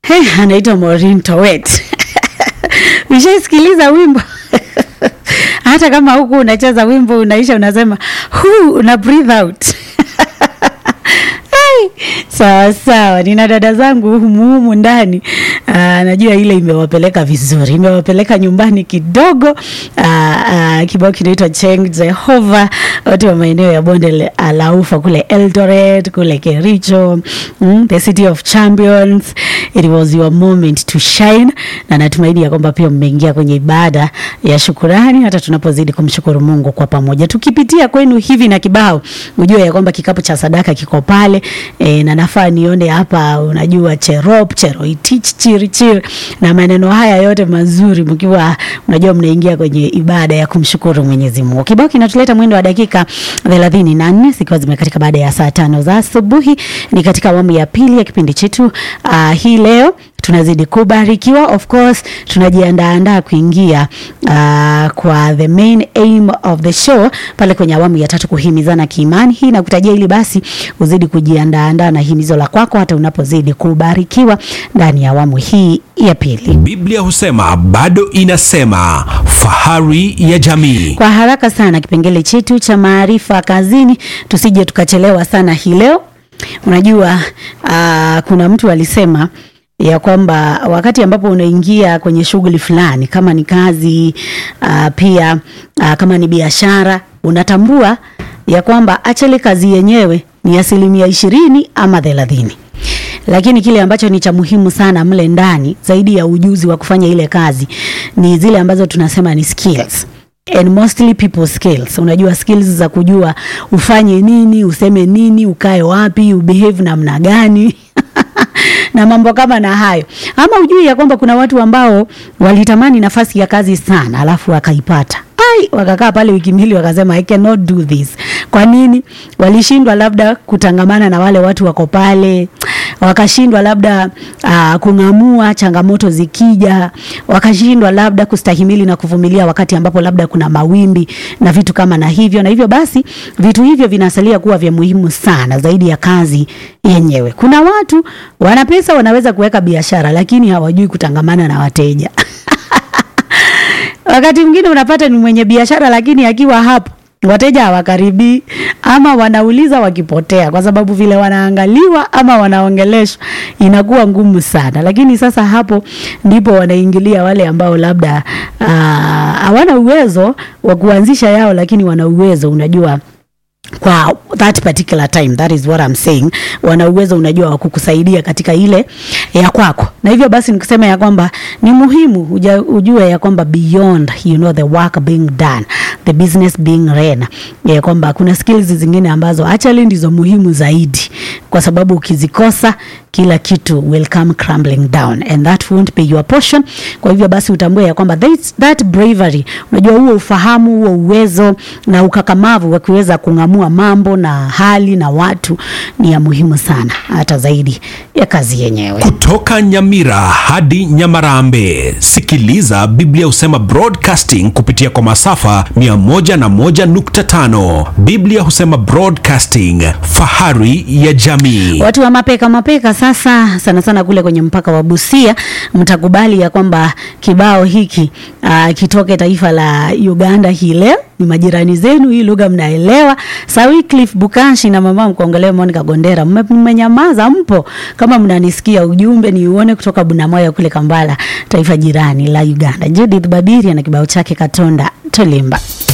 Hey, anaitwa Maureen Towet. Ushaisikiliza wimbo hata kama huku unacheza wimbo unaisha, unasema hu, una breathe out sawa sawa, nina dada zangu humuhumu ndani. Aa, najua ile imewapeleka vizuri, imewapeleka nyumbani kidogo. Aa, aa, kibao kinaitwa Cheng Jehova, watu wa maeneo ya bonde la ufa kule Eldoret, kule Kericho, mm, the city of champions. It was your moment to shine, na natumaini ya kwamba pia mmeingia kwenye ibada ya shukurani, hata tunapozidi kumshukuru Mungu kwa pamoja, tukipitia kwenu hivi na kibao, ujue ya kwamba kikapu cha sadaka kiko pale e, na nafaa nione hapa, unajua cherop cheroitich chirichir na maneno haya yote mazuri, mkiwa unajua mnaingia kwenye ibada ya kumshukuru Mwenyezi Mungu. Kibao kinatuleta mwendo wa dakika thelathini na nne zikiwa zimekatika baada ya saa tano za asubuhi. Ni katika awamu ya pili ya kipindi chetu uh, hii leo tunazidi kubarikiwa. Of course tunajiandaandaa kuingia uh, kwa the main aim of the show pale kwenye awamu ya tatu, kuhimizana kiimani. Hii nakutajia ili basi uzidi kujiandaandaa na himizo la kwako hata unapozidi kubarikiwa ndani ya awamu hii ya pili. Biblia husema bado inasema, fahari ya jamii. Kwa haraka sana, kipengele chetu cha maarifa kazini, tusije tukachelewa sana hii leo. Unajua uh, kuna mtu alisema ya kwamba wakati ambapo unaingia kwenye shughuli fulani, kama ni kazi uh, pia uh, kama ni biashara, unatambua ya kwamba achele kazi yenyewe ni asilimia ishirini ama thelathini lakini kile ambacho ni cha muhimu sana mle ndani zaidi ya ujuzi wa kufanya ile kazi ni zile ambazo tunasema ni skills and mostly people skills. Unajua skills za kujua ufanye nini, useme nini, ukae wapi, ubehave namna gani na mambo kama na hayo. Ama ujui ya kwamba kuna watu ambao walitamani nafasi ya kazi sana, alafu wakaipata ai, wakakaa pale wiki mbili, wakasema I cannot do this. Kwa nini? Walishindwa labda kutangamana na wale watu wako pale, wakashindwa labda uh, kung'amua changamoto zikija, wakashindwa labda kustahimili na kuvumilia wakati ambapo labda kuna mawimbi na vitu kama na hivyo, na hivyo basi vitu hivyo vinasalia kuwa vya muhimu sana zaidi ya kazi yenyewe. Kuna watu wana pesa, wanaweza kuweka biashara, lakini hawajui kutangamana na wateja wakati mwingine unapata ni mwenye biashara, lakini akiwa hapo wateja hawakaribii ama wanauliza wakipotea, kwa sababu vile wanaangaliwa ama wanaongeleshwa inakuwa ngumu sana. Lakini sasa hapo ndipo wanaingilia wale ambao labda hawana uh, uwezo wa kuanzisha yao, lakini wana uwezo unajua kwa that particular time, that is what I'm saying. Wana uwezo unajua wa kukusaidia katika ile ya kwako, na hivyo basi nikusema ya kwamba ni muhimu uja, ujue ya kwamba beyond you know the work being done the business being ran, ya kwamba kuna skills zingine ambazo actually ndizo muhimu zaidi, kwa sababu ukizikosa kila kitu will come crumbling down and that won't be your portion. Kwa hivyo basi utambue ya kwamba that, that bravery, unajua huo ufahamu, huo uwezo na ukakamavu wa kuweza kung'amua mambo na hali na watu ni ya muhimu sana, hata zaidi ya kazi yenyewe. Kutoka Nyamira hadi Nyamarambe, sikiliza Biblia husema broadcasting kupitia kwa masafa 101.5. Biblia husema broadcasting, fahari ya jamii. Watu wa mapeka mapeka sasa sana sana kule kwenye mpaka wa Busia, mtakubali ya kwamba kibao hiki uh, kitoke taifa la Uganda hii leo ni majirani zenu, hii lugha mnaelewa. Sawi Cliff Bukanshi na mama mkongolee Monica Gondera, mmenyamaza mpo? Kama mnanisikia, ujumbe ni uone kutoka Bunamoyo kule Kambala, taifa jirani la Uganda. Judith Babiri na kibao chake Katonda Tolimba.